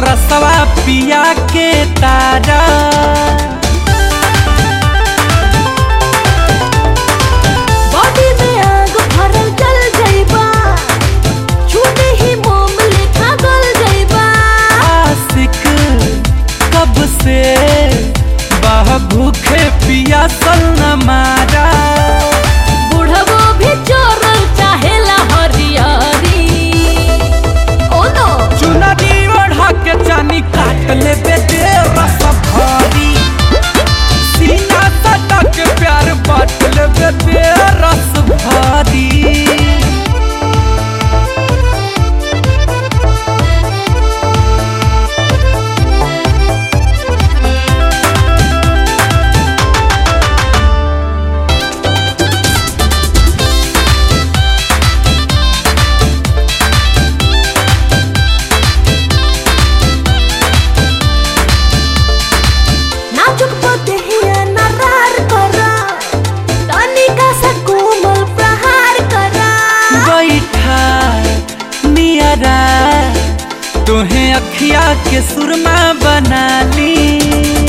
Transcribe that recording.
रसवा पिया के तारा बॉडी में आग भरल जल जइबा छूटे ही मोम लेखा गल जइबा आशिक कब से बह भूखे पिया सल न मारा बुढ़बो भी चोरल चाहेला हरियारी ओ नो चुनरी ओढ़ा के चानी काट ले बेटे रस भारी सीना सटा के प्यार बांट ले बेटे रस भारी नाजुक पतहिया नरार करा तनिका सा कोमल प्रहार करा बैठा नियरा तुहे अखिया के सुरमा बना ली